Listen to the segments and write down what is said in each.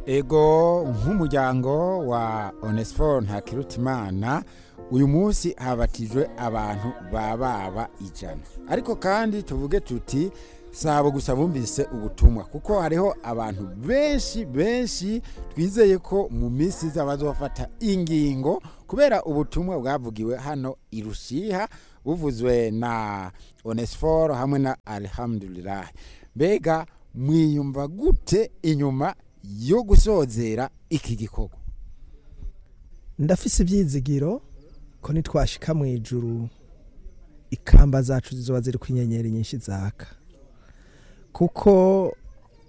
ego nk'umuryango wa onesiforo ntakirutimana uyu munsi habatijwe abantu bababa ijana ariko kandi tuvuge tuti sabo gusa bumvise ubutumwa kuko hariho abantu benshi benshi twizeye ko mu minsi iza bazofata ingingo kubera ubutumwa bwavugiwe hano i rushiha buvuzwe na onesiforo hamwe na alhamdulillah mbega mwiyumva gute inyuma yo gusozera iki gikorwa ndafise ibyizigiro ko nitwashika mu ijuru ikamba zacu zizoba ziri ku inyenyeri nyinshi zaka kuko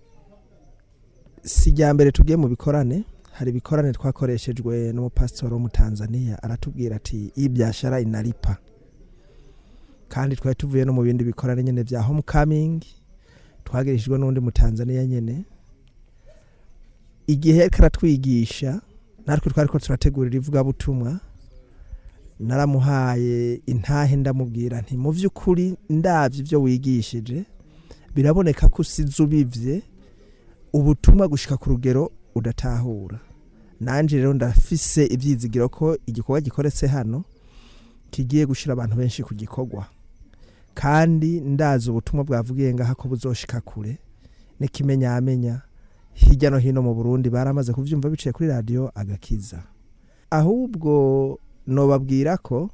si irya mbere tugiye mu bikorane hari ibikorane twakoreshejwe n'umupasitori wo mu tanzania aratubwira ati ibyashara inaripa kandi twari tuvuye no mu bindi bikorane nyine bya homecoming twagirishijwe n'undi mu tanzania nyine igihe yariko aratwigisha natwe twari ko turategurira ivugabutumwa naramuhaye intahe ndamubwira nti mu by'ukuri ndabyo ibyo wigishije biraboneka ko usize ubivye ubutumwa gushika ku rugero udatahura nanjye rero ndafise ibyizigiro ko igikorwa gikoretse hano kigiye gushyira abantu benshi ku gikorwa kandi ndazi ubutumwa bwavugiye ngaha ko buzoshika kure n'ikimenyamenya hirya no hino mu burundi baramaze kubyumva biciye kuri radiyo agakiza ahubwo nobabwira ko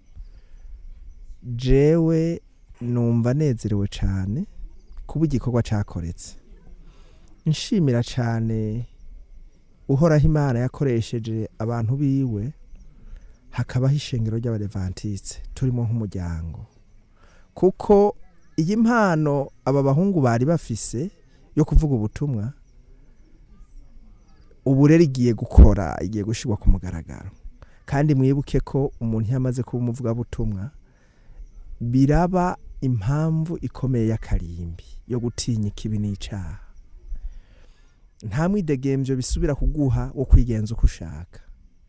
jewe numva nezerewe cyane kuba igikorwa cyakoretse nshimira cyane uhoraho imana yakoresheje abantu biwe hakabaho ishengero ry'abarevantitse turimo nk'umuryango kuko iyi mpano aba bahungu bari bafise yo kuvuga ubutumwa ubu rero igiye gukora igiye gushyirwa ku mugaragaro kandi mwibuke ko umuntu iyo amaze kuba umuvugabutumwa biraba impamvu ikomeye y'akarimbi yo gutinya ikibi n'icyaha nta mwidegembyo bisubira kuguha wo kwigenza uko ushaka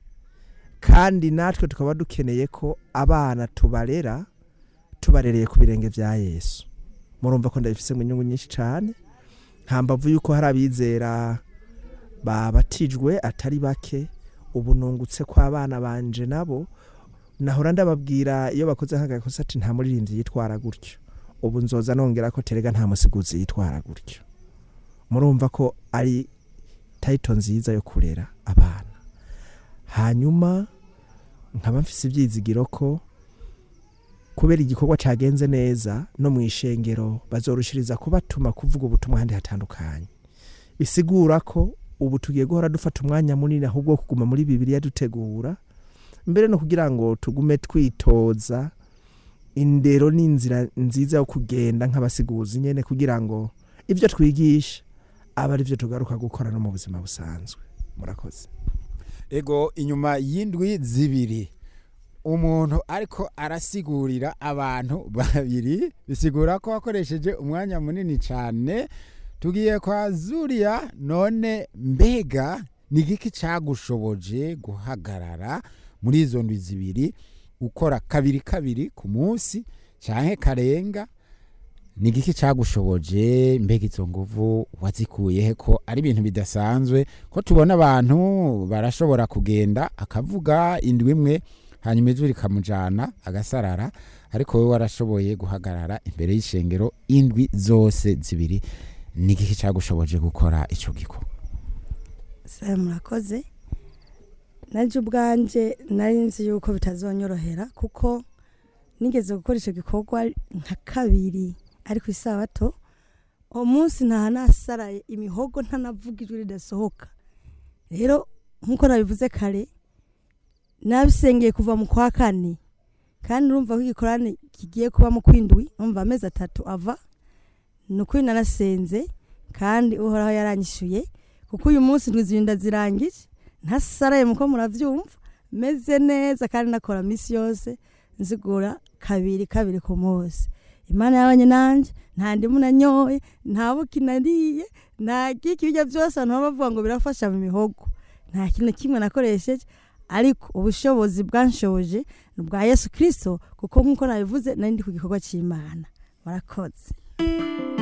kandi natwe tukaba dukeneye ko abana tubarera tubarereye ku birenge bya yesu murumva ko ndabifise mu nyungu nyinshi cyane nta mbavu y'uko hari abizera babatijwe atari bake ubu nungutse ko abana banje nabo nahora ndababwira iyo bakoze nk'agakosa ati nta muririmbyi yitwara gutyo ubu nzoza nongera ko terega nta musiguzi yitwara gutyo murumva ko ari tayito nziza yo kurera abana hanyuma nkaba mfise ibyizigiro ko kubera igikorwa cyagenze neza no mu ishengero bazorushiriza kubatuma kuvuga ubutumwa ahandi hatandukanye bisigura ko ubu tugiye guhora dufata umwanya munini ahubwo wo kuguma muri bibiriya dutegura mbere no kugira ngo tugume twitoza indero n'inzira nziza yo kugenda nk'abasiguzi nyine kugira ngo ibyo twigisha aba ari byo tugaruka gukora no mu buzima busanzwe murakoze ego inyuma y'indwi zibiri umuntu ariko arasigurira abantu babiri bisigura ko wakoresheje umwanya munini cyane tugiye kwa zuriya none mbega ni igiki cyagushoboje guhagarara muri izo ndwi zibiri ukora kabiri kabiri ku munsi cyangwa karenga ni igiki cyagushoboje mbega izo nguvu wazikuye he ko ari ibintu bidasanzwe ko tubona abantu barashobora kugenda akavuga indwi imwe hanyuma ijwi rikamujyana agasarara ariko wowe warashoboye guhagarara imbere y'ishengero indwi zose zibiri ni igiki cyagushoboje gukora icyo gikorwa sawa murakoze najye ubwanjye nari nzi yuko bitazonyorohera kuko nigeze gukora icyo gikorwa nka kabiri ari ku isabato uwo munsi nta nasaraye imihogo ntanavuga ijwi ridasohoka rero nk'uko nabivuze kare nabisengeye kuva mu kwa kane kandi urumva ko igikorane kigiye kuba mu kwindwi umva amezi atatu ava ni ukuri narasenze kandi uhoraho yaranyishyuye kuko uyu munsi ndwi zibiri ndazirangije ntasaraye muko murabyumva meze neza kandi nakora minsi yose nzigura kabiri kabiri ku munsi imana yabanye nanjye nta ndimu nanyoye nta buki nariye nta giki ibyo byose abantu baba bavuga ngo birafasha mu mihogo nta kintu kimwe nakoresheje ariko ubushobozi bwanshoboje ni ubwa yesu kirisito kuko nk'uko nabivuze nari ndi ku gikorwa cy'imana murakoze